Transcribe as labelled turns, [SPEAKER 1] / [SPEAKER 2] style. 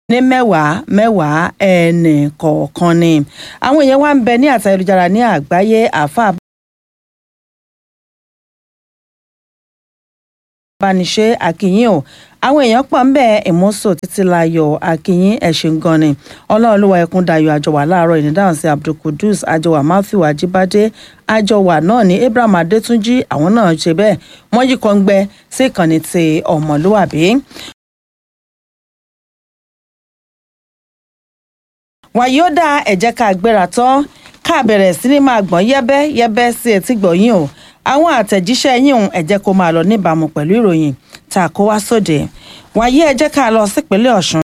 [SPEAKER 1] ní mẹ́wàá mẹ́wàá ẹnì kọ̀ọ̀kan ni àwọn èèyàn wá ń bẹ ní àtà ayélujára ní àgbáyé àáfàá bániṣe àkìyìn o àwọn èèyàn pọ̀ ń bẹ ìmúṣò títí láyọ̀ àkìyìn ẹ̀ṣin gan ni ọlọ́ọ̀lùwà ẹkún dayọ̀ àjọwà láàárọ̀ ìnídáhùn sí abdulkudus àjọwà matthew ajibade àjọwà náà ní abraham adétúnjì àwọn náà ṣe bẹ́ẹ̀ wọ́n yí kọ́ngbẹ́ sí ìkànnì ti ọmọlúwàbí. wàyí ó dá ẹ̀jẹ̀ ká gbéra tán ká bẹ̀rẹ̀ sí ní máa gbọ́n yẹ́bẹ́ yẹ́bẹ́ sí etí gbọ̀nyìn o àwọn àtẹ̀jíṣẹ́ yín òun ẹ jẹ́ kó máa lọ níbàámu pẹ̀lú ìròyìn tá a kó wá sóde wàyí ẹ jẹ́ ká lọ sípínlẹ̀ ọ̀ṣun